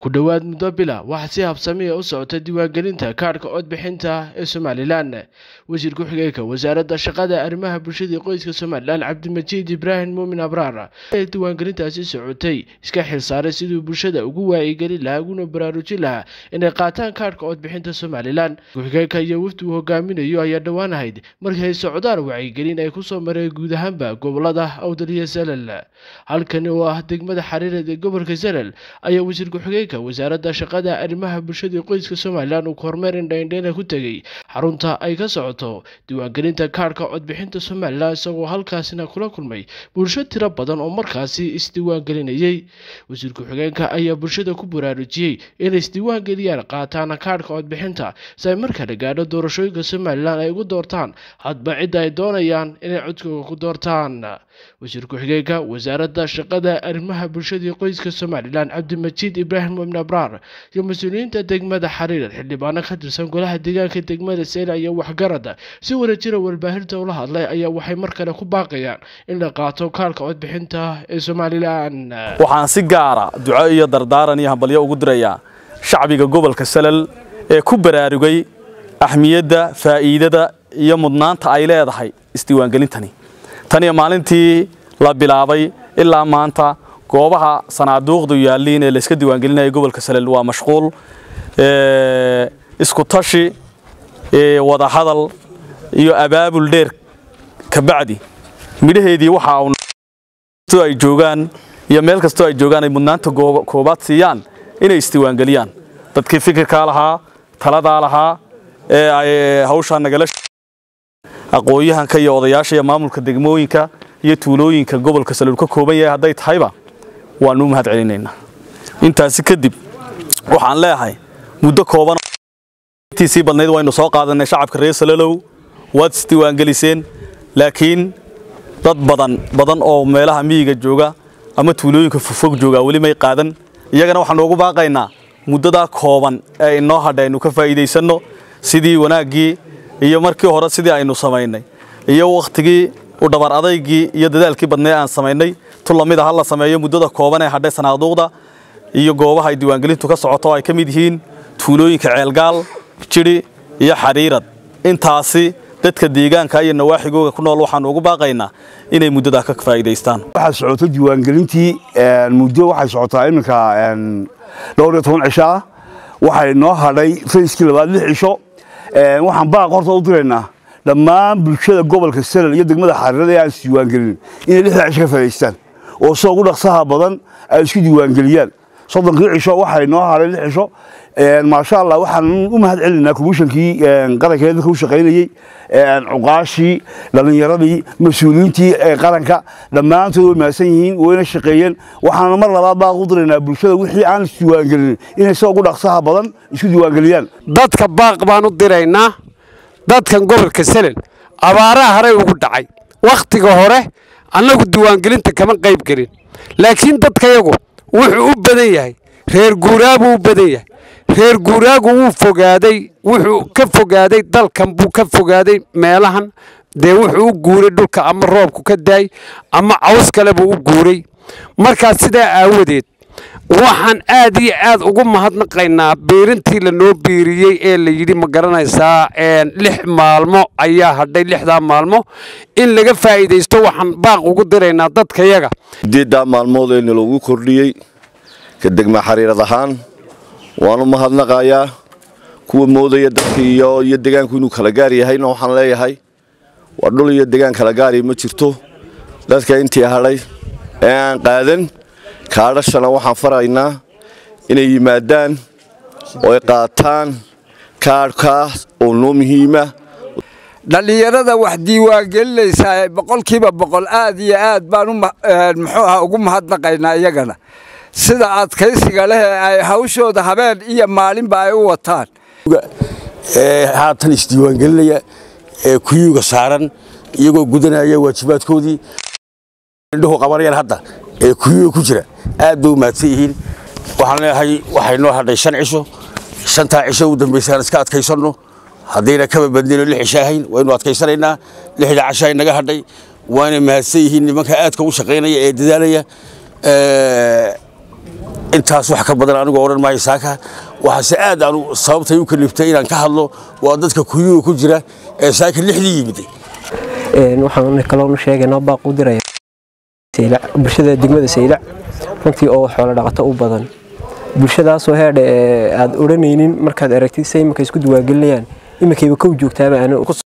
ku dhowaad muddo bila waxaa si habsamiya u socota diiwaangelinta kaadhka codbixinta ee somalilan wasiir ku-xigeenka wasaaradda shaqada arrimaha bulshada iyo qoyska somalilan cabdimajiid ibraahim muumin abraar ee diiwaangelintaasi socotay iska xilsaaray siduu bulshada ugu waayigelin lahaa uguna baraarujin lahaa inay qaataan kaadhka codbixinta somalilan ku-xigeenka iyo wafdi uu hogaaminayo ayaa dhowaan ahayd markii ay socdaan wacyigelin ay kusoo mareen guud ahaanba gobolada awdal iyo salal halkani oo ah degmada xariireed ee gobolka salal ayaa wasiir ku-xigeenka wasaaradda shaqada arrimaha bulshada iyo qoyska somalilan uu kormeer indhaindheyna ku tegey xarunta ay ka socoto diiwaangelinta kaadhka codbixinta somalilan isagoo halkaasina kula kulmay bulsho tiro badan oo markaasi isdiiwaangelinayey wasiir ku-xigeenka ayaa bulshada ku baraarujiyey inay isdiiwaangeliyaan qaataana kaadhka codbixinta si ay markale gaadho doorashooyinka somalilan ay ugu doortaan hadba cidda ay doonayaan inay codkooga ku doortaan wasiir ku-xigeenka wasaaradda shaqada arrimaha bulshada iyo qoyska somalilan cabdimajiid ibraahim ibn abraar iyo mas-uuliyiinta degmada xariirar xildhibaano ka tirsan golaha deegaanka degmada seyla iyo waxgarada si wadajira warbaahinta ula hadlay ayaa waxay mar kale ku baaqayaan in la qaato kaalka codbixinta ee somalilan waxaan si gaara duco iyo dardaaran iyo hambalyo ugu dirayaa shacbiga gobolka salal ee ku baraarugay ahmiyadda faa'iidada iyo mudnaanta ay leedahay isdiiwaangelintani tan iyo maalintii la bilaabay ilaa maanta goobaha sanaaduuqdu yaalliin ee layska diiwaangelinaya gobolka salel waa mashquul isku tashi wada hadal iyo abaabul dheer kabacdi midhaheedii waxa uu ay joogaan iyo meel kastoo ay joogaan ay mudnaanta koobaad siiyaan inay isdiiwaangeliyaan dadkii fikirkaa lahaa taladaa lahaa ee ay hawshaa nagala aqoon-yahanka iyo odayaasha iyo maamulka degmooyinka iyo tuulooyinka gobolka salul ka kooban yahay hadday tahayba waanu u mahad celinaynaa intaasi kadib waxaan leeyahay muddo kooban intiisii badnayd waynu soo qaadanay shacabka reer salalow waad isdiiwaangeliseen laakiin dad badan badan oo meelaha miyiga jooga ama tuulooyinka fogfog jooga weli may qaadan iyagana waxaanu ugu baaqaynaa muddadaa kooban ee inoo hadha aynu ka faa'iidaysanno sidii wanaaggii iyo markii hore sidii aynu samaynay iyo wakhtigii u dhabar adaygii iyo dadaalkii badnay aan samaynay tu lamid a ha la sameeyo muddada kooban ee hadhay sanaaduuqda iyo goobaha ay diiwaangelintu ka socoto oo ay ka mid yihiin tuulooyinka ceelgaal jidhi iyo xariirad intaasi dadka deegaanka iyo nawaaxigooga ku nool waxaanu ugu baaqaynaa inay muddadaa ka faa'iidaystaan waxaa socota diiwaangelintii muddo waxay socotaa iminka dhowr iyo toban cisho ah waxay noo hadhay fayskii labaad lix cisho waxaan baaq horta u diraynaa dhammaan bulshada gobolka salal iyo degmada xariirada ee aan is diiwaangelin inay lixdaa cisho ka faa'idaystaan oo sida ugu dhaqsaha badan ay isku diiwaangeliyaan soddonkii cisho waxay noo hadhay lix cisho maasha allah waxaan u mahad celinaynaa komishankii qaranka dadka u shaqaynayey cuqaashii dhallinyaradii mas-uuliyiintii qaranka dhammaantood way mahadsan yihiin wayna shaqeeyeen waxaana mar labaad baaq u diraynaa bulshada wixii aan isdiiwaangelin inay sida ugu dhaqsaha badan isku diiwaangeliyaan dadka baaq baan u diraynaa dadkan gobolka salel abaaraha horey ugu dhacay wakhtiga hore annagu diiwaangelinta kama qayb gelin laakiin dadkayagu wuxuu u badan yahay reer guuraabuu u badan yahay reer guuraagu wuu fogaaday wuxuu ka fogaaday dalkan buu ka fogaaday meelahan dee wuxuu u guuray dhulka ama roobku ka daay ama caws kale buu u guuray markaa sidaa aawadeed waxaan aad iyo aad ugu mahadnaqaynaa biirintii lanoo biiriyey ee la yidhi ma garanaysaa lix maalmo ayaa hadhay lixdaa maalmo in laga faa'iidaysto waxaan baaq ugu diraynaa dadkayaga sideeddaa maalmood ee naloogu kordhiyey ka degma xariirad ahaan waan u mahadnaqayaa kuwa moodaya dadka iyo iyo degaanku inuu kala gaar yahayna waxaan leeyahay waa dhul iyo degaan kala gaari ma jirto dadka intii hadhay ee aan qaadan kaadhashana waxaan faraynaa inay yimaadaan oo ay qaataan kaadhkaas oo noo muhiima dhallinyarada wax diiwaangelinaysaa boqolkiiba boqol aad iyo aad baan muxuu aha ugu mahadnaqaynaa iyagana sida adkaysiga leh ay hawshooda habeen iyo maalinba ay u wataan haatan isdiiwaangelinaya ee kuyuuga saaran iyagoo gudanaya waajibaadkoodii indhuhu qabanayaan hadda ee kuyuuga ku jira aad bay u mahadsan yihiin waxaan leeyahay waxay noo hadhay shan cisho shantaa cisho u dambaysaan iska adkaysanno haddayna kaba badnino lix cisho ahayn waynu adkaysanaynaa lixda cashaa naga hadhay waana mahadsan yihiin nimanka aadka u shaqaynaya ee dadaalaya intaas wax ka badan anigoo odhan maayo saaka waxaase aad aanu sababtay u kaliftay inaan ka hadlo waa dadka kuyuga ku jira ee saaka lixdii yimiday waxaan kaloonu sheegaynaa baaq u diraya bulshada degmada saylac runtii oo xoolo dhaqato u badan bulshadaasoo heedha aad odhanaynin markaad aragtid se iminka isku diwaangelinayaan iminkayba kow joogtaaba aan